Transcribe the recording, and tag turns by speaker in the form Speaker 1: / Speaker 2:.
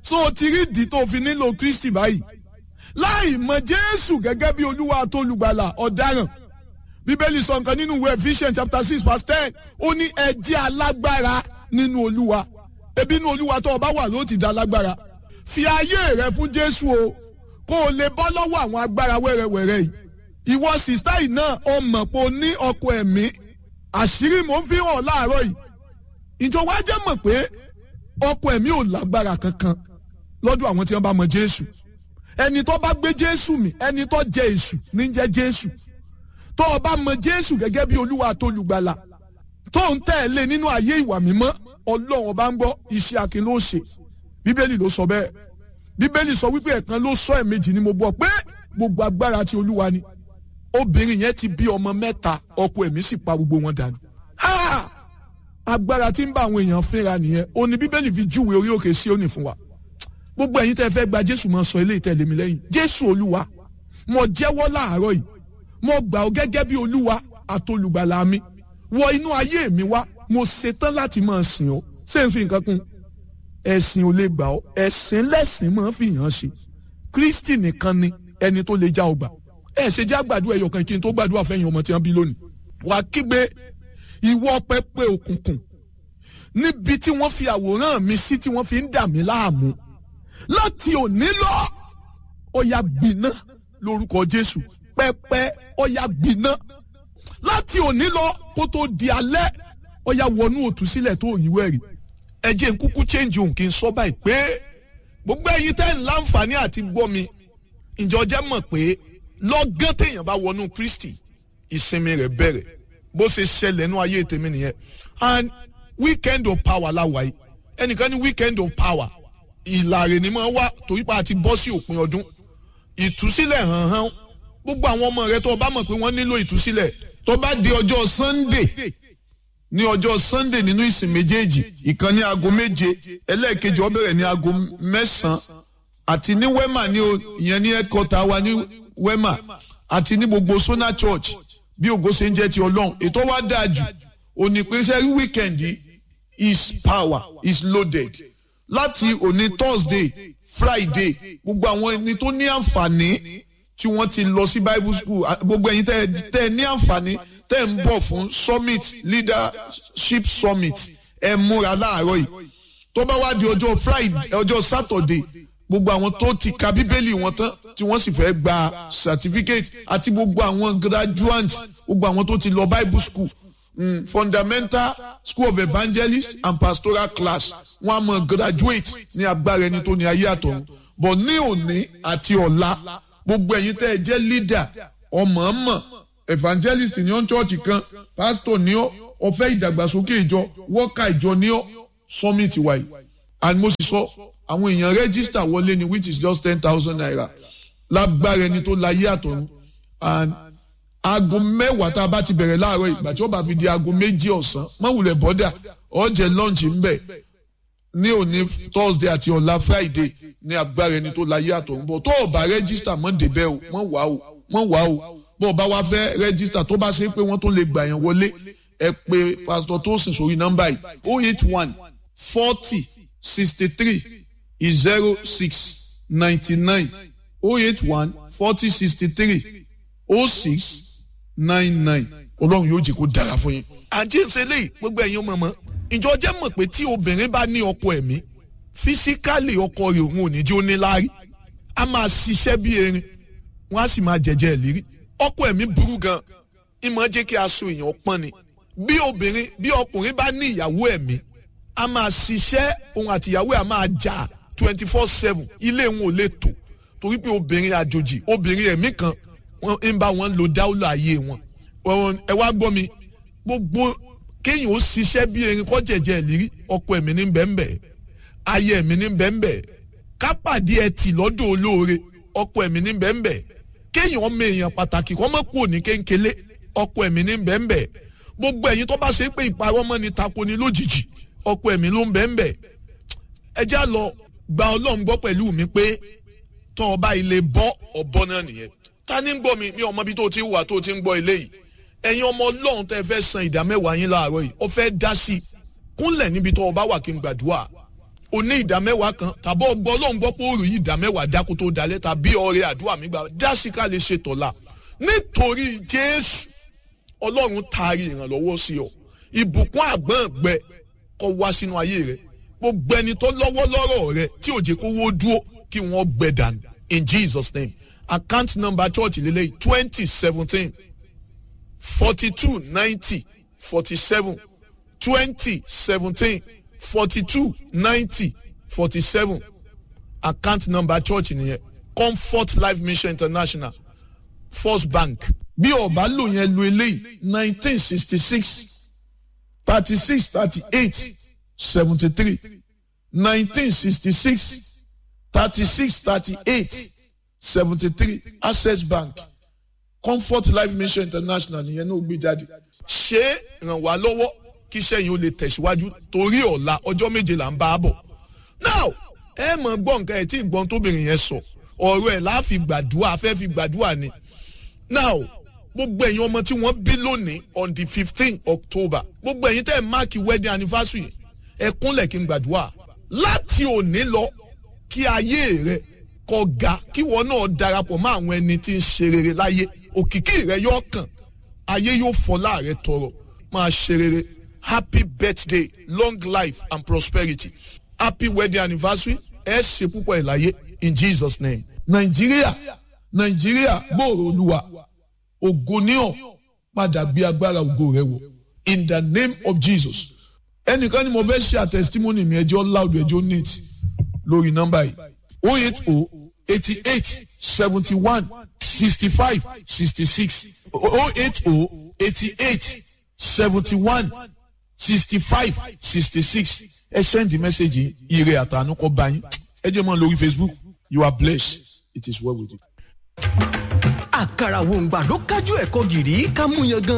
Speaker 1: so o ti rí ìdí tó fi nílò kristi báyìí láì mọ jésù gẹ́gẹ́ bí olúwa àtolùgbàlà ọ̀daràn bíbélì sọ nǹkan nínú ìwé ephesians chapter six verse ten ó ní ẹ jẹ́ alágbára nínú olúwa ebi inú olúwa tó o bá wà ló ti da lágbára fi ayé rẹ fún jésù o kó o lè bọ́ lọ́wọ́ àwọn agbára wẹ́rẹ́wẹ́rẹ́ yìí ìwọ sìstá yìí náà o mọ̀ pé o ní ọkọ ẹ̀mí àṣírí mò ń fi hàn láàárọ̀ yìí ìjọba jẹ́ mọ̀ pé ọkọ ẹ̀mí ò lágbára kankan lọ́dọ̀ àwọn tí wọ́n bá mọ jésù ẹni tó bá gbé jésù mì ẹni tó jẹ èṣù ní jẹ́ jésù tó o bá mọ jésù gẹ́gẹ́ bí olúwa tó lùgbàlà tó ń tẹ̀lé nínú ayé ìwà mímọ́ ọlọ́run ọba ń gbọ́ iṣẹ́ akin ló ṣe bíbélì ló sọ bẹ́ẹ̀ bíbélì sọ wípé ẹ̀kan ló sọ ẹ̀mejì ni mo gbọ́ pé gbogbo agbára ti olúwa ni obìnrin yẹn ti bí ọmọ mẹ́ta ọkọ ẹ̀mí sì pa gbogbo wọn dànù. Ha! agbára tí ń bá àwọn èèyàn fínra nìyẹn ó ní bíbélì fi júwe orí òkè Síónì fún wa gbogbo ẹ̀yin tẹ́ fẹ́ gba jésù máa sọ eléyìí tẹ̀lé mi lẹ́yìn jésù olúwa mo jẹ́wọ́ láàárọ̀ yìí mo gbà ọ́ gẹ́gẹ́ bí olúwa àtolùgbàlà mi wọ inú ayé mi wá mo ṣetán láti máa sìn ọ́ ṣé n fi nǹkan kún ẹ̀sìn ò lè gbà ọ́ ẹ̀sìn lẹ́sìn máa fi hàn ṣe kristi nìkan ni ẹni tó lè já ọgbà ẹ ṣe jẹ́ àgbàdo ẹ̀yọ̀ kan kí n tó gbàdúrà fẹ́yìn ọmọ tí wọ́n bí lónìí wàá kígbe ìwọ pẹpẹ òkùnkùn níbi tí wọ́n fi àwòrán mi sí tí wọ́n fi ń dà mí láàmú láti òní lọ ọ̀yà gbiná lórúkọ jésù pẹpẹ ọ̀yà gbiná láti òní lọ kó tó di alẹ́ ọ̀yà wọnú òtúsílẹ̀ tó yíwẹ́ rí ẹ jẹ́ n kúkú change òun kí n sọ báyìí pé gbogbo ẹ̀yin tẹ́ ń láǹfààní àti gbọ́ mi ìjọ jẹ́ mọ̀ pé lọ́gán téèyàn bá wọnú kristi ìsinmi rẹ̀ bẹ̀rẹ̀ bó ṣe ṣẹlẹ̀ nú ayé tèmi nìyẹn and weekend of power láwa yìí ẹnìkan ní weekend of power ìlàrè ni máa wá torí pa àti bọ́ sí òpin ọdún ìtúsílẹ̀ hàn hàn gbogbo àwọn ọmọ rẹ tó bá mọ̀ pé wọ́n nílò ìtúsílẹ̀ tó bá di ọjọ́ sunday ní ọjọ́ sunday nínú ìsìn méjèèjì ìkan ní aago méje ẹlẹ́ẹ̀kejì ó bẹ̀rẹ̀ ní aago mẹ́sàn-án àti ní wema ní o ìyẹn ní headquarter wa ní wema àti ní gbogbo sona church bí ògo ṣe ń jẹ́ ti ọlọ́run ètò wa dáa jù òní pé sẹ́rí weekend is power is loaded láti òní thursday friday gbogbo àwọn ẹni tó ní àǹfààní tí wọ́n ti lọ sí bible school gbogbo ẹ̀yin tẹ́ ẹ ní àǹfààní tẹ́ ń bọ̀ fún summit leadership summit ẹ múra láàárọ̀ yìí tó bá wá di ọjọ́ friday ọjọ́ saturday gbogbo àwọn tó ti ka bíbélì wọn tán tí wọ́n sì fẹ́ gba certificate àti gbogbo àwọn graduates gbogbo àwọn tó ti lọ bible school mm, fundamental school of evangelist and pastoral class wọn a mọ graduate ní agbára ẹni tó ní ayé àtọ̀run but ní òní àti ọ̀la gbogbo ẹ̀yin tẹ́ ẹ jẹ́ leader ọmọọmọ evangelist ní ọ́n church kan pastor ní ọ́ ọ̀fẹ́ ìdàgbàsókè ìjọ worker ìjọ ní ọ́ summit wáyé and mo sì sọ àwọn èèyàn register wọlé ni which is just ten thousand naira lágbára ẹni tó láyé àtọ̀run and aago mẹ́wàá tá a bá ti bẹ̀rẹ̀ láàárọ̀ ìgbà tí ó bá fi di aago méjì ọ̀sán mọ̀wùlẹ̀ bọ́dà ọ̀jẹ̀ lunch ń bẹ̀ ní òní thursday àti ọ̀la friday ní agbára ẹni tó láyé àtọ̀run bọ̀ tó o bá register mọ́ débẹ̀ o mọ́ wá o mọ́ wá o bó o bá wá fẹ́ register tó bá ṣe pé wọ́n tó lè gbà yẹn wọlé ẹ pé pastor tosin sórí nọ́mbà yìí oh eight one forty sixty three zero six ninety nine oh eight one forty sixty three oh six nine nine ọlọ́run yóò jẹ́ kó dára fún yín. àǹtí ń ṣe léyìí gbogbo ẹ̀yin ọmọ mọ́ ìjọ jẹ́ mọ̀ pé tí obìnrin bá ní ọkọ ẹ̀mí físíkálì ọkọ rẹ̀ òun ò ní jẹ́ ó ní láárí a máa ṣiṣẹ́ bí erin wọ́n á sì máa jẹ̀jẹ̀ ìlérí ọkọ ẹ̀mí burú gan ìmọ̀ jẹ́ kí aṣọ èèyàn pọ́n ni bí obìnrin bí ọkùnrin bá ní ìyàwó ẹ̀mí a máa ṣiṣẹ́ òun àti ìyàwó ẹ̀ a máa jà twenty four seven ilé wọn ò lè tò torí pé obìnrin àjòjì obìnrin ẹ̀mí kan wọ́n ń bá wọn lo dáúlà ayé wọn ẹ wá gbọ́ mi gbogbo kéèyàn ó ṣiṣẹ́ bí erin kọ́ jẹ̀jẹ̀ ìlérí ọkọ ẹ̀mí ní bẹ́ẹ̀nbẹ́ ayé ẹ̀mí ní bẹ́ẹ̀nbẹ́ kápàdé ẹtì lọ́dọ̀ olóore ọkọ ẹ̀mí ní bẹ́ẹ̀nbẹ́ kéèyàn ọmọ èèyàn pàtàkì kọ́ mọ́ kúrò ní kéńkélé ọkọ ẹ̀mí ní bẹ́ẹ̀nbẹ́ gbogbo ẹ̀yin tó bá ṣe pé ìparọ́ mọ́ ni tako ni lójijì ọkọ ẹ̀mí ló ń bẹ́ẹ̀nbẹ́ ẹ já lọ gba ọlọ́run gbọ́ pẹ̀lú mi pé tọ́ ọba ilé bọ́ ọ̀bọ náà nìyẹn ta ni ń gbọ́ mi mi ọmọ bí tó ti wà tó ti ń gbọ́ ilé yìí ẹ̀yin ọmọ ọlọ́run tẹ́ fẹ́ san ìdá mẹ́wàá yín láàárọ̀ yìí ó fẹ́ dá sí i kúnlẹ̀ níbi tó o bá wà kí n gbàdúrà o ní ìdá mẹ́wàá kan tàbí ọgbọ́n ọlọ́run gbọ́ pé ó rí ìdá mẹ́wàá dákú tó dalẹ̀ tàbí ọrẹ àdúrà mi gbà dásí ká lè ṣe tọ̀la nítorí jésù ọlọ́run taari ìrànlọ́wọ́ sí ọ ìbùkún àgbọ̀ngbẹ kó wá sínú ayé rẹ gbogbo ẹni tó lọ́wọ́ lọ́rọ̀ rẹ tí ò jẹ́ kó wó dúró kí wọ́n gbẹ dànù in jesus name account number church lélẹ́yìí twenty seventeen forty two ninety forty seven twenty seventeen forty two ninety forty seven account number church nìyẹn comfort life mission international first bank bí ọba lò yẹn lo eléyìí nineteen sixty six thirty six thirty eight seventy three nineteen sixty six thirty six thirty eight seventy three access bank comfort life mission international nìyẹn náà gbé jáde. ṣé ràn wá lọ́wọ́ kí iṣẹ́ yìí ó lè tẹ̀síwájú torí ọ̀la ọjọ́ méje là ń bá a bọ̀. now ẹ mọ̀ gbọ́ nǹkan ẹ̀ tí ìgbọ́n tóbìnrin yẹn sọ ọ̀rọ̀ ẹ̀ láàfi gbàdúrà fẹ́ fi gbàdúrà ni. now gbogbo ẹ̀yin ọmọ tí wọ́n bí lónìí on the fifteen october gbogbo ẹ̀yin tẹ́ ẹ̀ máàkì wedding anniversary ẹ kúnlẹ̀ kí n gbàdúrà láti òní lọ kí ayé rẹ kó ga kí wọn náà darapọ̀ mọ́ àwọn ẹni tí ń ṣe rere láyé òkìkí rẹ yóò kàn ayé yóò fọlá rẹ tọrọ máa ṣe rere happy birthday long life and prosperity happy wedding anniversary ẹ ṣe púpọ̀ ẹ̀ láyé in jesus name. nàìjíríà nàìjíríà gbòòrò olúwa ògo níhàn padà gbé agbára ògo rẹ wọ in the name of jesus ẹnìkan ni mo fẹ́ ṣe àtẹ̀sítímọ́nì mi ẹjọ́ loud ẹjọ́ neat lórí nọ́mbà yìí o eight o eighty eight seventy one sixty five sixty six o eight o eighty eight seventy one sixty five sixty six ẹ send the message ire àtànú kọ bá yín ẹ jẹ́ mọ́ lórí facebook you are blessed it is well with you.
Speaker 2: àkàrà wòǹgbà ló kájú ẹ̀kọ́ gìrì ká mú yan gan.